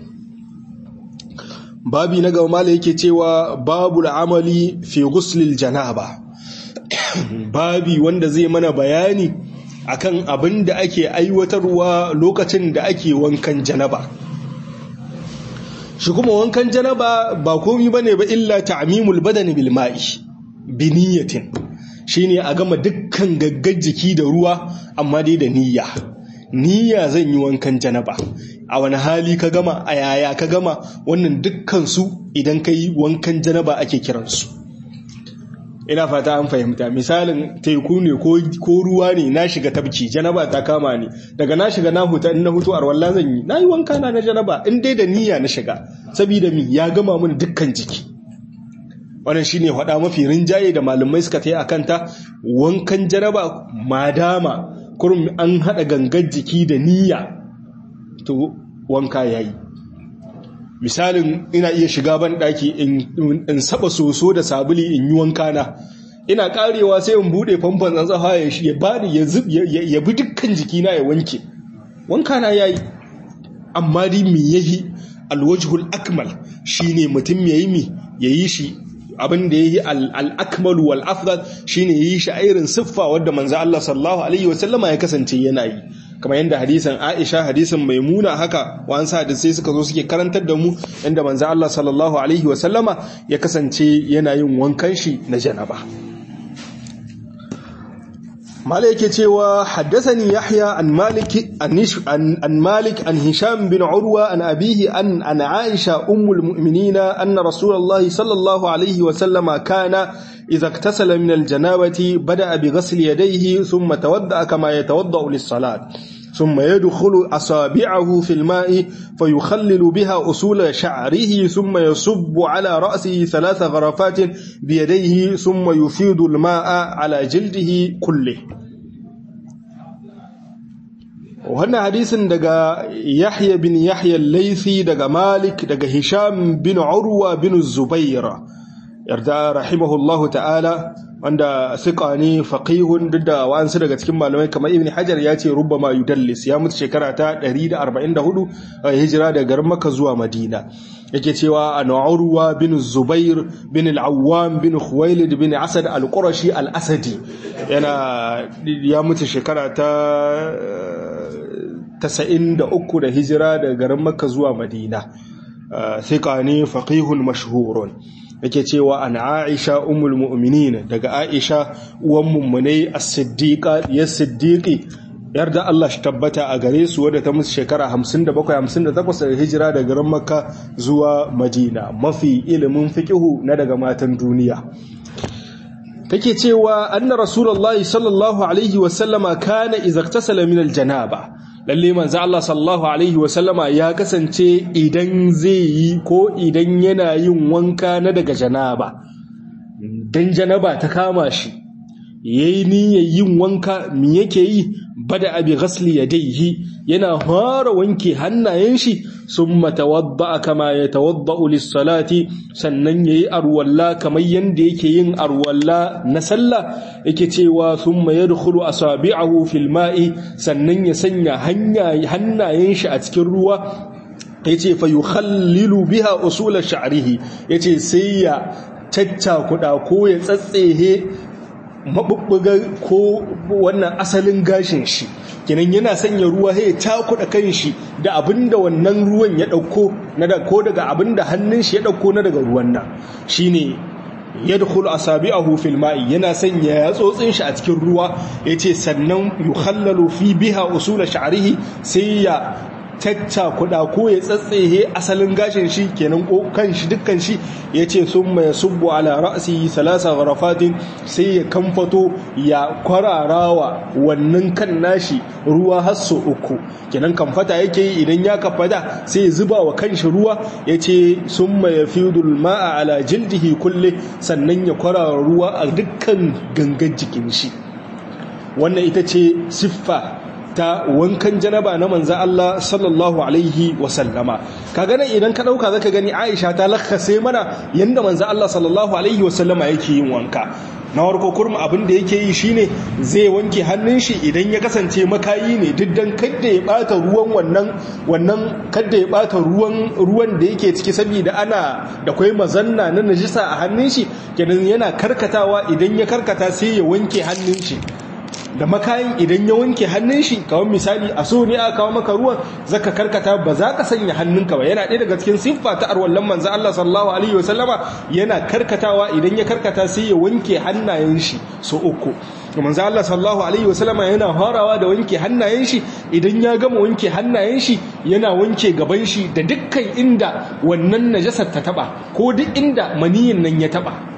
babi na gaba mala yake cewa babu amali fi ghuslil janaba babi wanda zai mana bayani akan abin da ake aiwatarwa lokacin da ake wankan janaba shi kuma wankan janaba ba komi bane ba illa ta'mimul badani bil ma'i bi niyyatin shine a gama dukkan gaggar jiki da ruwa amma dai da niyya niyya zan yi wankan janaba a wani hali ka gama a yaya ka gama wannan dukkan su idan ka yi wankan janaba ake kiransu ina fata an fahimta misalin teku ne ko ruwa ne na shiga tabki janaba ta kama ni daga na shiga na huta in na hutu a walla zan yi na yi wanka na na janaba in dai da niyya na shiga saboda mi ya gama mini dukkan jiki wannan shine hada mafi rinjaye da malamai suka ta yi akan ta wankan janaba madama kurum an hada gangar jiki da niyya to wanka yayi misalin ina iya shiga ban daki in saba soso da sabuli in yi wanka na ina karewa sai in bude famfon tsantsafa ya ya bani ya zub ya bi dukkan jikina ya wanke wanka na yayi amma dai me yayi alwajhul akmal shine mutum yayi mi yayi shi abin da yayi al-akmal wal afdal shine yayi shi a irin siffa wadda manzo Allah sallallahu alaihi wasallama ya kasance yana yi kamar yadda hadisan Aisha hadisan Maimuna haka wa'ansu hadisai suka zo suke karantar da mu inda manzo Allah sallallahu alaihi wasallama ya kasance yana yin wankan shi na janaba mala yake cewa haddathani Yahya an Malik an Malik an Hisham bin Urwa an abihi an an Aisha ummul mu'minin anna Rasulullahi sallallahu alaihi wasallama kana إذا اغتسل من الجنابة بدأ بغسل يديه ثم تودأ كما يتوضأ للصلاة ثم يدخل أصابعه في الماء فيخلل بها أصول شعره ثم يصب على رأسه ثلاث غرفات بيديه ثم يفيض الماء على جلده كله wannan hadisin daga Yahya bin Yahya al-Laythi daga Malik daga Hisham bin Urwa bin Zubair yarda rahimahullahu ta'ala wanda siƙa ne faƙihun duk da wa'ansu daga cikin malamai kamar ibn hajar ya ce rubbama yudallis ya mutu shekara ta 144 a hijira daga garin maka zuwa madina yake cewa an urwa bin zubair bin al-awwam bin khuwailid bin asad al-qurashi al-asadi yana ya mutu shekara ta 93 da hijira daga garin maka zuwa madina siƙa ne faƙihun mashhurun yake cewa an Aisha ummul mu'minin daga Aisha uwan mummunai as-siddiqa ya siddiqi yarda Allah shi tabbata a gare su wadda ta musu shekara 57 58 da hijira daga garin Makka zuwa Madina mafi ilimin fiqihu na daga matan duniya take cewa anna rasulullahi sallallahu alaihi wasallama kana idza iktasala min al-janaba lalle manzo Allah sallallahu alaihi wasallama ya kasance idan zai yi ko idan yana yin wanka na daga janaba dan janaba ta kama shi yayi niyyar yin wanka me yake yi bada abi ghasli yadayhi yana fara wanke hannayen shi summa tawadda kama yatawaddau lis-salati sannan yayi arwalla kamar yanda yake yin arwalla na sallah yake cewa summa yadkhulu asabi'ahu fil ma'i sannan ya sanya hannayen shi a cikin ruwa yace fa yukhallilu biha usul sha'rihi yace sai ya caccakuda ko ya tsatsehe mabubbuga ko wannan asalin gashin shi kenan yana sanya ruwa ya takuda kanshi da abinda wannan ruwan ya dauko na da ko daga abinda hannun shi ya dauko na daga ruwan nan shine yadkhul asabi'ahu fil ma'i yana sanya yatsotsin shi a cikin ruwa yace sannan yukhallalu fi biha usul sha'rihi sai ya tacca kuɗa ko ya tsatsehe asalin gashin shi kenan kan shi dukkan shi ya ce sun mai subbu ala ra'asi salasa gharafatin sai ya kamfato ya kwararawa wannan kan nashi ruwa hasso uku kenan kamfata yake yi idan ya kafada sai ya zuba wa kan shi ruwa ya ce sun mai fidul ma'a ala jildihi kulle sannan ya kwarara ruwa a dukkan gangan jikin shi wannan ita ce siffa ta wankan janaba na manza Allah sallallahu alaihi wasallama ka gane idan ka dauka zaka gani Aisha ta lakkase mana yanda manza Allah sallallahu alaihi wasallama yake yin wanka na warko kurma abin da yake yi shine zai wanke hannun shi idan ya kasance makayi ne duk dan kadda ya bata ruwan wannan wannan kadda ya bata ruwan ruwan da yake ciki saboda ana da kai mazanna na najisa a hannun shi kenan yana karkatawa idan ya karkata sai ya wanke hannun shi da makayin idan ya wanke hannun shi kawai misali a so ne aka kawo maka ruwan zaka karkata ba za ka sanya hannunka ba yana ɗaya daga cikin siffa ta arwallon manzo Allah sallallahu alaihi wasallama yana karkatawa idan ya karkata sai ya wanke hannayen shi so uku manzo Allah sallallahu alaihi wasallama yana farawa da wanke hannayen shi idan ya gama wanke hannayen shi yana wanke gaban shi da dukkan inda wannan najasar ta taba ko duk inda maniyin nan ya taba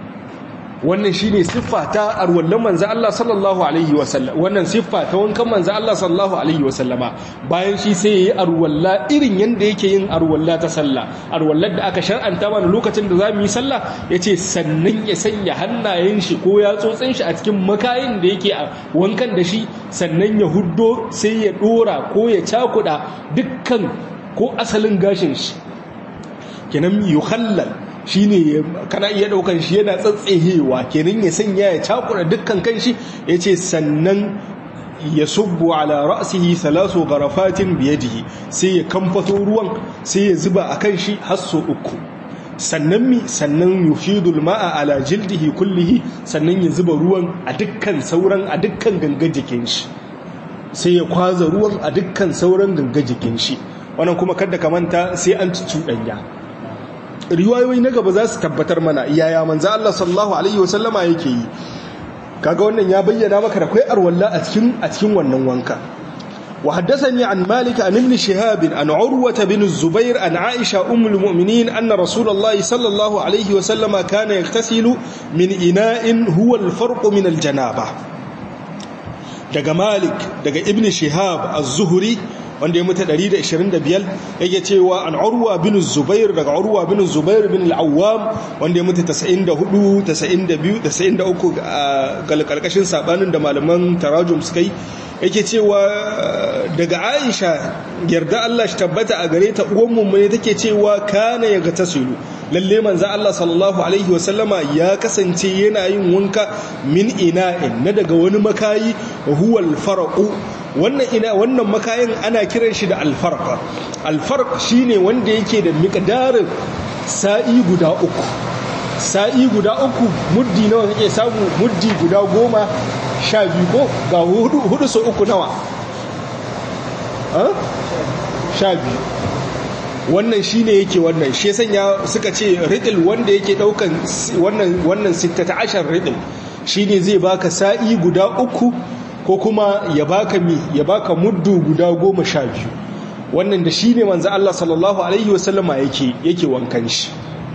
wannan shine siffa ta arwallan manzo Allah sallallahu alaihi wasallam wannan siffa ta wankan manzo Allah sallallahu alaihi wasallama bayan shi sai yayi arwalla irin yanda yake yin arwalla ta sallah arwallar da aka shar'anta mana lokacin da zamu yi sallah yace sannan ya sanya hannayen shi ko ya tsotsin shi a cikin makayin da yake a wankan da shi sannan ya huddo sai ya dora ko ya cakuda dukkan ko asalin gashin shi kenan yukhallal shine kana iya daukan shi yana tsatsehewa kenan ya sanya ya cakura dukkan kanshi yace sannan ya subbu ala ra'sihi thalasu gharafatin biyadihi sai ya kamfato ruwan sai ya zuba akan shi hasso uku sannan mi sannan yufidul ma'a ala jildihi kullihi sannan ya zuba ruwan a dukkan sauran a dukkan gangan jikin shi sai ya kwaza ruwan a dukkan sauran gangan jikin shi wannan kuma kada ka manta sai an cuɗanya riwayoyi na gaba za su tabbatar mana yaya manzo Allah sallallahu alaihi wasallama yake yi kaga wannan ya bayyana maka da kai arwalla a cikin a cikin wannan wanka wa haddathani an malik an ibn shihab an urwa bin zubair an aisha ummul mu'minin anna rasulullahi sallallahu alaihi wasallama kana yaktasilu min ina'in huwa al-farq min al-janaba daga malik daga ibn shihab az-zuhri wanda ya mutu 125 yake cewa an urwa bin zubair daga urwa bin zubair bin al-awwam wanda ya mutu 94 92 93 ga karkashin sabanin da malaman tarajum suka yi yake cewa daga aisha yarda Allah shi tabbata a gare ta uwan mummune take cewa kana ya ga tasilu lalle manzo Allah sallallahu alaihi wasallama ya kasance yana yin wanka min ina'in na daga wani makayi huwal farqu wannan ina wannan makayin ana kiran shi da alfarq alfarq shine wanda yake da miqdarin sa'i guda uku sa'i guda uku muddi nawa kake samu muddi guda goma sha biyu ko ga hudu hudu so uku nawa sha biyu wannan shine yake wannan shi sanya suka ce ridil wanda yake daukan wannan wannan 16 ridil shine zai baka sa'i guda uku ko kuma ya baka mi ya baka muddu guda goma sha biyu wannan da shine manzo Allah sallallahu alaihi wasallama yake yake wankan shi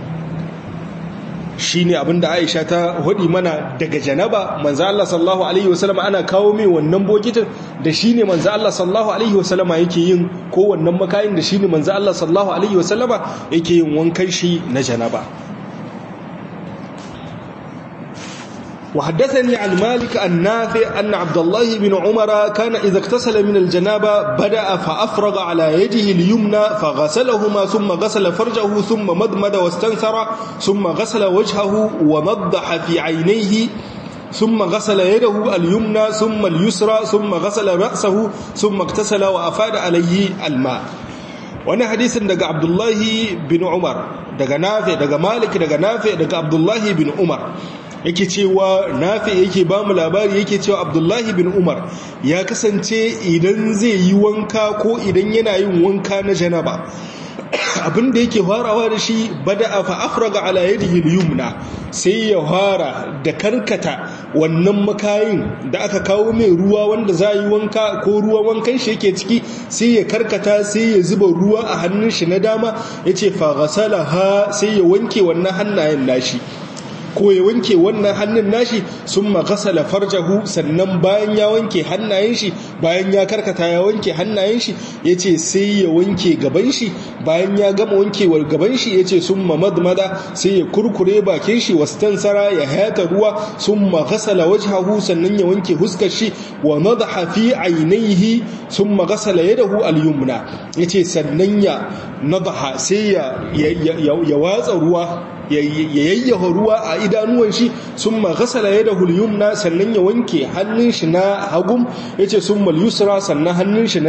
shine abinda Aisha ta hudi mana daga janaba manzo Allah sallallahu alaihi wasallama ana kawo mai wannan bokitin da shine manzo Allah sallallahu alaihi wasallama yake yin ko wannan makayin da shine manzo Allah sallallahu alaihi wasallama yake yin wankan shi na janaba وحدثني عن مالك النافع أن عبد الله بن عمر كان إذا اغتسل من الجنابة بدأ فأفرغ على يده اليمنى فغسلهما ثم غسل فرجه ثم مضمد واستنثر ثم غسل وجهه ونضح في عينيه ثم غسل يده اليمنى ثم اليسرى ثم غسل رأسه ثم اغتسل وأفاد عليه الماء wani hadisin daga abdullahi bin umar daga nafi daga malik daga nafi daga abdullahi bin umar yake cewa nafi yake ba mu labari yake cewa abdullahi bin umar ya kasance idan zai yi wanka ko idan yana yin wanka na janaba abinda yake farawa da shi bada fa afraga ala yadihi al-yumna sai ya fara da karkata wannan makayin da aka kawo mai ruwa wanda za yi wanka ko ruwa wankan shi yake ciki sai ya karkata sai ya zuba ruwa a hannun shi na dama yace fa ghasalaha sai ya wanke wannan hannayen nashi ko ya wanke wannan hannun nashi sun magasala farjahu sannan bayan ya wanke hannayen shi bayan ya karkata ya wanke hannayen shi ya ce sai ya wanke gaban shi bayan ya gama wankewar gaban shi ya ce sun mamadmada sai ya kurkure bakin shi wastansara ya hayata ruwa sun magasala wajhahu sannan ya wanke huskar shi wa nadaha fi ainihi sun magasala yadahu al-yumna ya ce sannan ya nadaha sai ya watsa ruwa ya yayyafa ruwa a idanuwan shi sun maghasala ya da hulyumna sannan ya wanke hannun shi na hagum ya ce sun yusra sannan hannun shi na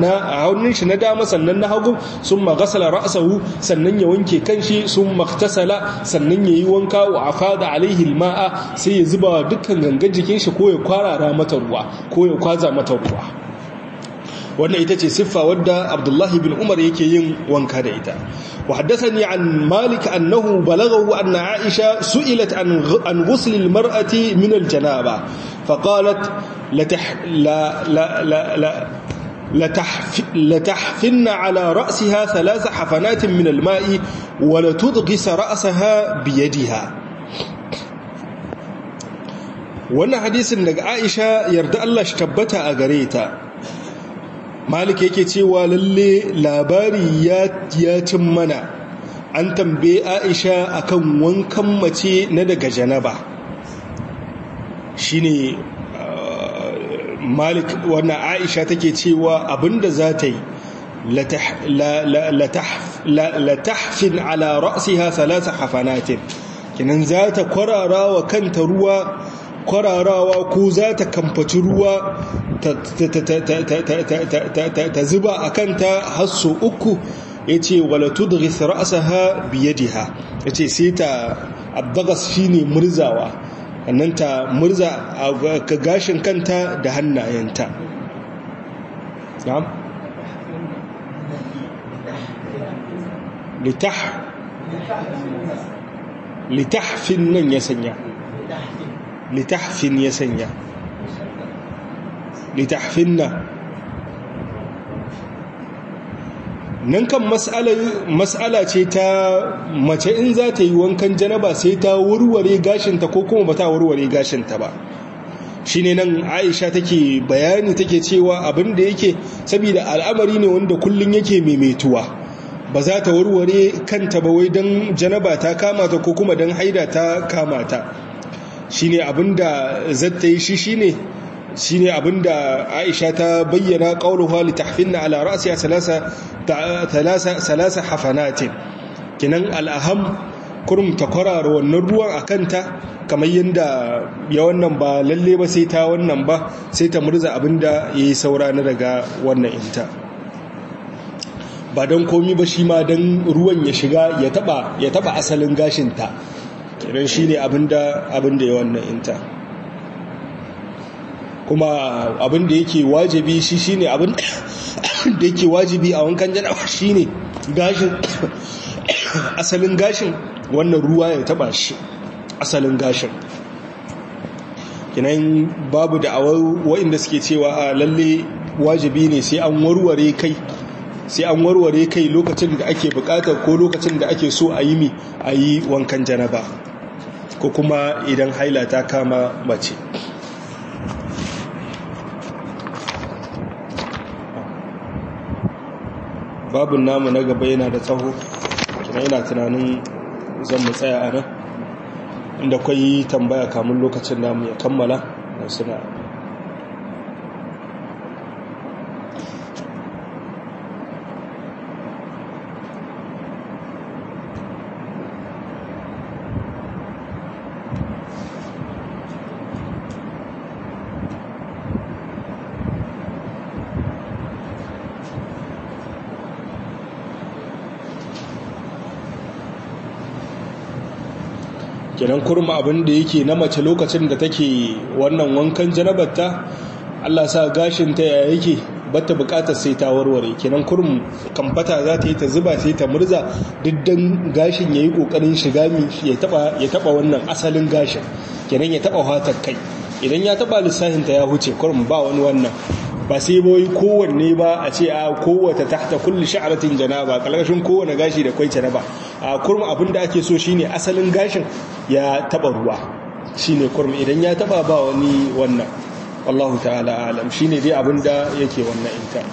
dama sannan na hagum sun maghasala ra'asahu sannan ya wanke kanshi sun maktasala sannan ya yi wanka wa afada alaihi ma'a sai ya zuba dukkan gangan jikin shi ko ya kwarara mata ruwa ko ya kwaza mata ruwa wannan ita ce siffa wadda abdullahi bin umar yake yin wanka da ita وحدثني عن مالك أنه بلغه أن عائشة سئلت عن عن غسل المرأة من الجنابة فقالت لتح لا لا لا لا لتحف لتحفن على رأسها ثلاث حفنات من الماء ولتضغس رأسها بيدها wannan hadisin daga Aisha yarda Allah shi tabbata a gare ta malik yake cewa lalle labari ya cin mana an tambaye aisha akan wankan mace na daga janaba shine malik wannan aisha take cewa abinda za ta yi latahfin ala ra'siha thalatha hafanatin kinan za ta kwarara wa kanta ruwa kwararawa ko za ta kamfaci ruwa ta zuba a kanta hasso uku ya ce wala tudghis ra'saha biyadiha ya ce sai ta abdagas shine murzawa annan ta murza ka gashin kanta da hannayenta na'am litah litahfin nan ya sanya litahfin ya sanya litahfinna nan kan mas'ala ce ta mace in za ta yi wankan janaba sai ta warware gashinta ko kuma ba ta warware gashinta ba shi ne nan aisha take bayani take cewa abin da yake saboda al'amari ne wanda kullum yake maimaituwa ba za ta warware kanta ba wai don janaba ta kamata ko kuma don haida ta kamata shi ne abin da zata yi shi shi ne shi ne abinda aisha ta bayyana ƙaunuwa litahfinna ala ra'asiya salasa hafanatin kinan al'aham kurum ta kwarara wannan ruwan a kanta kamar yadda ya wannan ba lalle ba sai ta wannan ba sai ta murza abinda ya yi saura na daga wannan inta ba don komi ba shi ma don ruwan ya shiga ya taba asalin gashinta kinan shi ne abinda ya wannan inta kuma abin da yake wajibi shi shine abin da yake wajibi a wankan janaba shine gashin asalin gashin wannan ruwa ya taba shi asalin gashin kinan babu da wa'inda suke cewa a lalle wajibi ne sai an warware kai sai an warware kai lokacin da ake bukatar ko lokacin da ake so a yi mi a yi wankan janaba ko kuma idan haila ta kama mace babin namu na gaba yana da tsaho kina yana tunanin zan mu tsaya a nan da kwai tambaya kamun lokacin namu ya kammala da suna kenan kurma abin da yake na mace lokacin da take wannan wankan janabarta Allah sa gashin ta ya yake bata bukatar sai ta warware kenan kurum kamfata za ta yi ta zuba sai ta murza diddan gashin yayi kokarin shiga mi ya taba ya taba wannan asalin gashin kenan ya taba fatar kai idan ya taba lissafin ta ya huce kurum ba wani wannan ba sai boyi kowanne ba a ce a kowata tahta kulli sha'ratin janaba kalkashin kowane gashi da kwai janaba a kurma abin da ake so shine asalin gashin ya taba ruwa shine kurma idan ya taba ba wani wannan wallahu ta'ala alam shine dai abin da yake wannan inta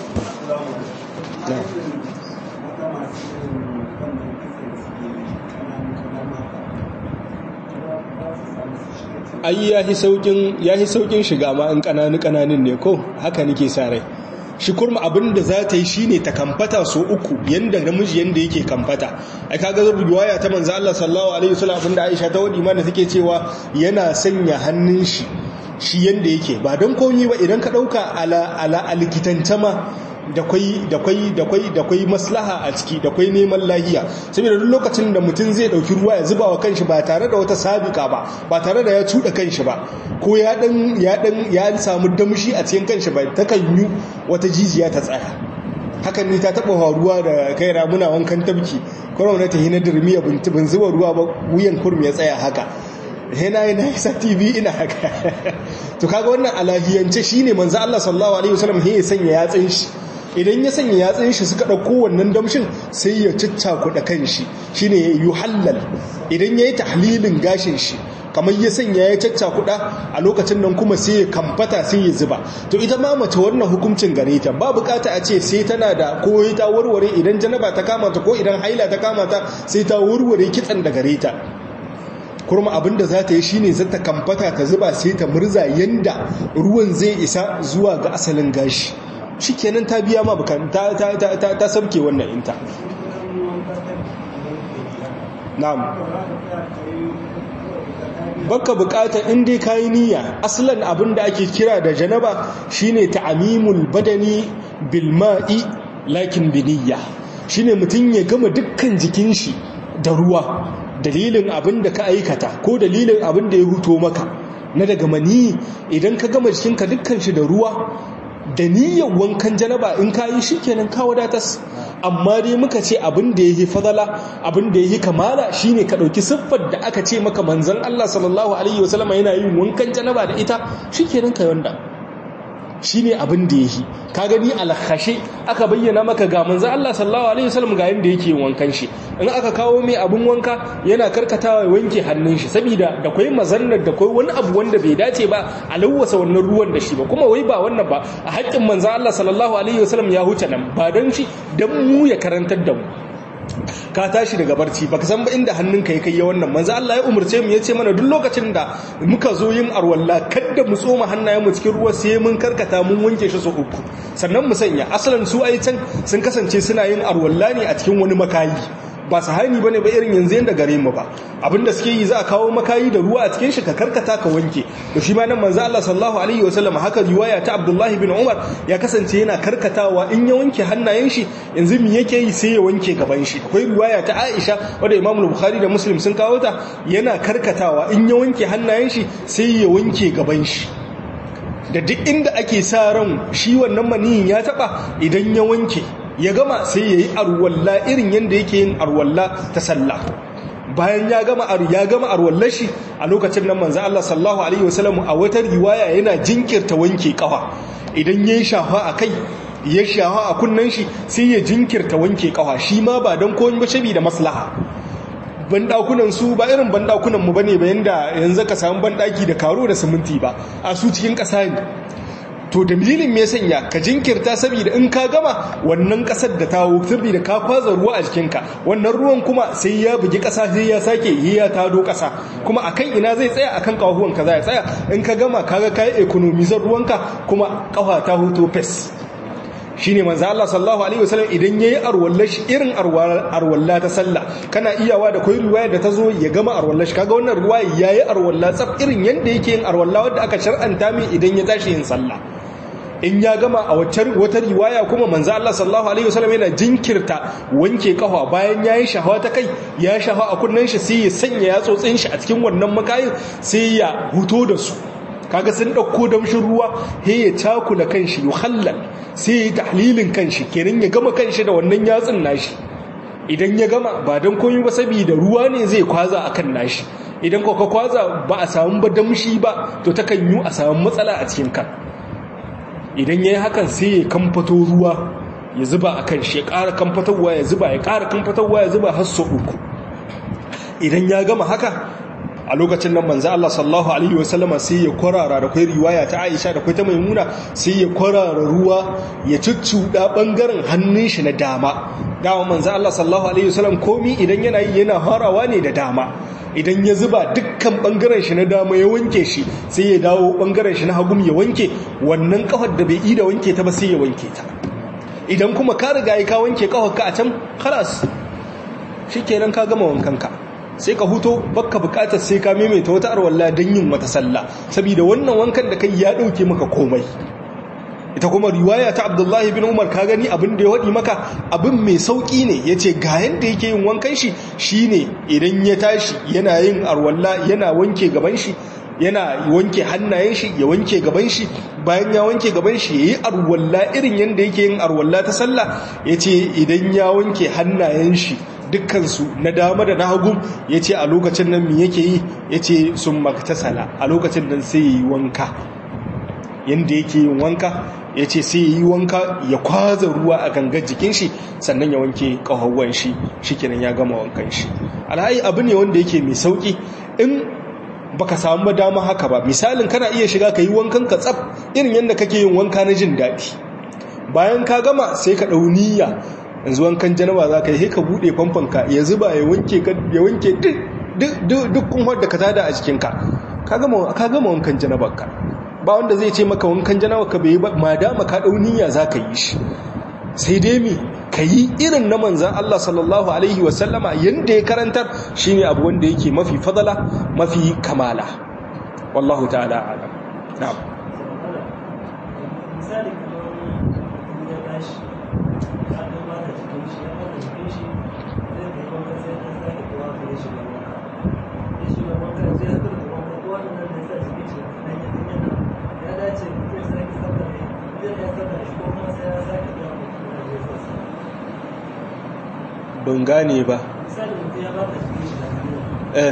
ai ya yi saukin shiga ma in kananu kananun ne ko haka nake sa rai shi kurma abin da za ta yi shi ne ta kamfata so uku yadda namiji yadda yake kamfata ai kaga zubu riwaya ta manzo Allah sallallahu alaihi wasallam abinda Aisha ta wadi mana take cewa yana sanya hannun shi shi yadda yake ba don komai ba idan ka dauka ala ala alikitanta ma da kwai da kwai da kwai da kwai maslaha a ciki da kwai neman lahiya saboda duk lokacin da mutum zai dauki ruwa ya zuba wa kanshi ba tare da wata sabika ba ba tare da ya cuda kanshi ba ko ya dan ya dan ya samu damshi a cikin kanshi ba ta kan yi wata jijiya ta tsaya hakan ne ta taba faruwa da kai muna wankan tabki kuma na ta hina dirmiya bin zuba ruwa ba wuyan kurmi ya tsaya haka yana yana isa tv ina haka to kaga wannan alahiyance shine manzo Allah sallallahu alaihi wasallam ya sanya yatsin shi idan ya sanya yatsun shi suka ɗauko wannan damshin sai ya ciccakuɗa kan shi shi ne ya yi hallal idan ya yi tahlilin gashin shi kamar ya sanya ya caccakuɗa a lokacin nan kuma sai ya kamfata sai ya zuba to ita ma mace wannan hukuncin gare ta ba bukata a ce sai tana da ko ta warware idan janaba ta kama ta ko idan haila ta kama ta sai ta warware kitsan da gare ta kurma abinda za ta yi shine za ta kamfata ta zuba sai ta murza yanda ruwan zai isa zuwa ga asalin gashi shi kenan ta biya ma bukan ta sabke wannan inta na'am baka bukata in dai kayi niyya aslan abin da ake kira da janaba shine ta'amimul badani bil ma'i lakin bi niyya shine mutun ya gama dukkan jikin shi da ruwa dalilin abin da ka aikata ko dalilin abin da ya huto maka na daga mani idan ka gama jikinka dukkan shi da ruwa da niyyar wankan janaba in ka yi shi kenan ka wadatas amma dai muka ce abin da ya yi fadala abin da ya yi kamala shine ka ɗauki siffar da aka ce maka manzan Allah sallallahu alaihi wasallama yana yin wankan janaba da ita shi kenan ka wanda shi ne abin da ya yi ka gani alhashe aka bayyana maka ga manzan Allah sallallahu alaihi wasallam ga yadda yake yin wankan shi in aka kawo mai abin wanka yana karkatawa ya wanke hannun shi saboda da kwai mazannar da kwai wani abu wanda bai dace ba a lawwasa wannan ruwan da shi ba kuma wai ba wannan ba a haƙƙin manzan Allah sallallahu alaihi wasallam ya huce nan ba don shi don mu ya karantar da mu ka tashi daga barci baka san ba inda hannunka ya kai ya wannan manzo Allah ya umurce mu yace mana duk lokacin da muka zo yin arwalla kada mu tsoma hannayen mu cikin ruwa sai mun karkata mun wanke shi su uku sannan mu sanya asalan su ai can sun kasance suna yin arwalla ne a cikin wani makayi ba sahani bane ba irin yanzu yanda gare mu ba abinda suke yi za a kawo makayi da ruwa a cikin shi ka karkata ka wanke to shi ma nan manzo Allah sallallahu alaihi wasallam haka riwaya ta Abdullah bin Umar ya kasance yana karkatawa in ya wanke hannayen shi yanzu me yake yi sai ya wanke gaban shi akwai riwaya ta Aisha wanda Imam Bukhari da Muslim sun kawo ta yana karkatawa in ya wanke hannayen shi sai ya wanke gaban shi da duk inda ake sa ran shi wannan maniyin ya taba idan ya wanke ya gama sai ya yi arwalla irin yadda yake yin arwalla ta sallah bayan ya gama ya gama arwallar shi a lokacin nan manzo Allah sallallahu alaihi wasallam a wata riwaya yana jinkirta wanke kafa idan yayi shafa a kai ya shafa a kunnan shi sai ya jinkirta wanke kafa shi ma ba dan komai ba da maslaha bandakunan su ba irin bandakunan mu bane ba yanda yanzu ka samu bandaki da karo da siminti ba a su cikin ƙasa ne to dalilin me sanya ka jinkirta saboda in ka gama wannan kasar da ta wutar da ka kwaza ruwa a jikinka wannan ruwan kuma sai ya bugi kasa sai ya sake yi ya tado kasa kuma akan ina zai tsaya akan kahuwan ka zai tsaya in ka gama kaga kai economizar ruwanka kuma kafa ta huto fes shine manzo Allah sallallahu alaihi wasallam idan yayi arwallashi irin arwalla ta sallah kana iyawa da koyi riwaya da tazo ya gama arwallashi kaga wannan riwaya yayi arwalla tsaf irin yanda yake yin arwalla wanda aka shar'anta mai idan ya tashi yin sallah in ya gama a waccan wata riwaya kuma manzo Allah sallallahu alaihi wasallam yana jinkirta wanke kafa bayan yayi shahawa ta kai ya shahawa a kunnan shi sai ya sanya yatsotsin shi a cikin wannan makayin sai ya huto da su kaga sun dauko damshin ruwa he ya cakula kanshi yuhallal sai ya tahlilin kanshi kenan ya gama kanshi da wannan yatsin nashi idan ya gama ba dan komai ba saboda ruwa ne zai kwaza akan nashi idan ko ka kwaza ba a samu ba damshi ba to takan yi a samu matsala a cikin kan idan yayi hakan sai ya kamfato ruwa ya zuba akan shi ya ƙara kamfatarwa ya zuba ya ƙara kamfatarwa ya zuba har sau uku idan ya gama haka a lokacin nan manzo Allah sallallahu alaihi wasallama sai ya kwarara da kai riwaya ta Aisha da kai ta Maimuna sai ya kwarara ruwa ya cuccuda bangaren hannun shi na dama dama manzo Allah sallallahu alaihi wasallam komi idan yana yi yana harawa ne da dama idan ya zuba dukkan bangaren shi na dama ya wanke shi sai ya dawo bangaren shi na hagum ya wanke wannan kafar da bai yi da wanke ta ba sai ya wanke ta idan kuma ka riga ka wanke kafar ka a can khalas shikenan ka gama wankanka sai ka huto baka bukatar sai ka maimaita wata arwalla don yin wata sallah saboda wannan wankan da kai ya dauke maka komai ita kuma riwaya ta abdullahi bin umar ka gani abin da ya waɗi maka abin mai sauƙi ne ya ce ga yadda yake yin wankan shi shine idan ya tashi yana yin arwalla yana wanke gaban shi yana wanke hannayen shi ya wanke gaban shi bayan ya wanke gaban shi ya yi arwalla irin yadda yake yin arwalla ta sallah ya ce idan ya wanke hannayen shi dukkansu na dama da na hagu ya ce a lokacin nan mi yake yi ya ce sun maktasala a lokacin nan sai ya yi wanka yadda yake yin wanka ya ce sai ya yi wanka ya kwaza ruwa a gangar jikin shi sannan ya wanke ƙahawan shi shi kenan ya gama wankan shi alhaji abu ne wanda yake mai sauƙi in baka samu dama haka ba misalin kana iya shiga ka yi wankan ka tsaf irin yadda kake yin wanka na jin daɗi bayan ka gama sai ka ɗau niyya yanzu wankan janaba za ka yi ka buɗe famfanka ya zuba ya wanke duk kunwar da ka tada a jikinka ka gama wankan janabarka ba wanda zai ce maka wankan janabarka bai yi ba ma dama ka ɗauniya za ka yi shi sai dai mi ka yi irin na manzan Allah sallallahu Alaihi wasallama yadda ya karantar shi ne abu wanda yake mafi fadala mafi kamala wallahu ta'ala alam na'am ban gane ba eh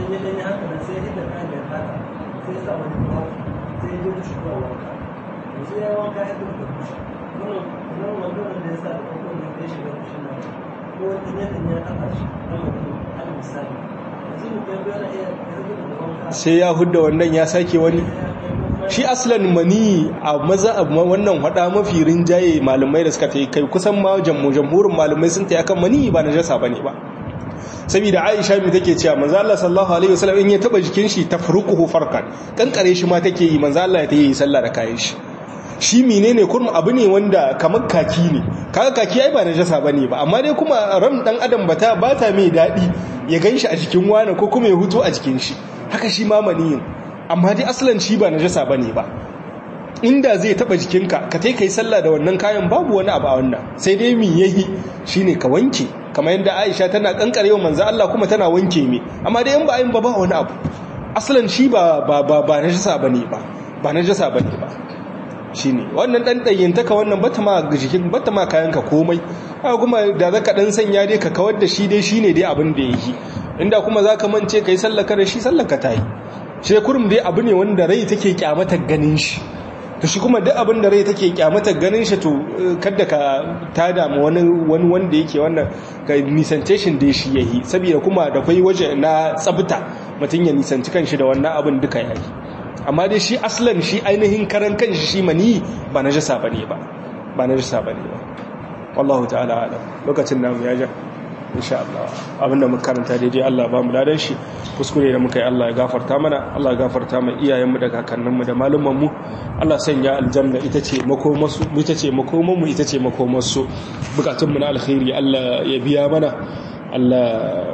sai ya hudda wannan ya sake wani shi aslan mani a maza wannan hada mafi rinjaye malamai da suka kai kusan ma jamhurin malamai sun tayi akan mani ba najasa bane ba saboda Aisha mi take cewa manzo Allah sallallahu alaihi wasallam in ya taba jikin shi tafruquhu farkan kankare shi ma take yi manzo Allah ya tayi sallah da kayan shi shi menene kurma abu ne wanda kamar kaki ne kaga kaki ai ba najasa bane ba amma dai kuma ram dan adam bata bata mai dadi ya ganshi a jikin wani ko kuma ya huto a jikin shi haka shi ma maniyin amma dai asalin shi ba najasa bane ba inda zai taba jikinka ka tai kai sallah da wannan kayan babu wani abu a wannan sai dai mi yayi shine ka wanke kamar yadda Aisha tana kankarewa manzo Allah kuma tana wanke mi amma dai in ba ayin ba ba wani abu asalin shi ba ba ba, ba najasa bane ba ba najasa bane ba shine wannan dan dayyantaka wannan bata ma jikin bata ma kayanka komai haka kuma da zaka dan sanya dai ka kawar da shi dai shine dai abin da yake inda kuma zaka mance kai sallaka da shi sallaka tayi shi kurum dai abu ne wanda rai take kyamatar ganin shi to shi kuma duk abin da rai take kyamatar ganin shi to kada ka tada ma wani wani wanda yake wannan ka nisance shi da shi yayi saboda kuma da kai waje na tsabta mutun ya nisanci kanshi da wannan abin duka yayi amma dai shi aslan shi ainihin karan kanshi shi mani ba najasa bane ba ba najasa bane ba wallahu ta'ala alam lokacin namu ya ja insha Allah abinda muka karanta daidai Allah ba mu ladan shi kuskure da muka yi Allah ya gafarta mana Allah ya gafarta mai iyayenmu da kakanninmu da malumanmu Allah sanya aljanna ita ce makomasu ita ce makomanmu ita ce makomarsu bukatunmu na alkhairi Allah ya biya mana Allah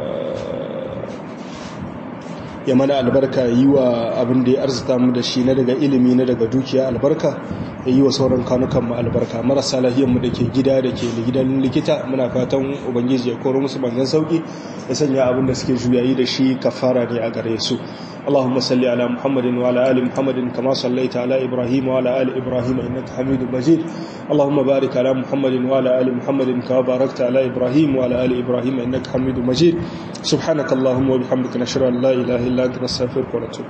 ya mana albarka yi wa abin da ya arzita mu da shi na daga ilimi na daga dukiya albarka ya yi wa sauran kanukan mu albarka marasa lahiyanmu da ke gida da ke gidan likita muna fatan ubangiji ya koro musu bangan sauki ya sanya abin da suke juyayi da shi kafara ne a gare su اللهم صل على محمد وعلى ال محمد كما صليت على ابراهيم وعلى ال ابراهيم انك حميد مجيد اللهم بارك على محمد وعلى ال محمد كما باركت على ابراهيم وعلى ال ابراهيم انك حميد مجيد سبحانك اللهم وبحمدك نشهد ان لا اله الا انت نستغفرك ونتوب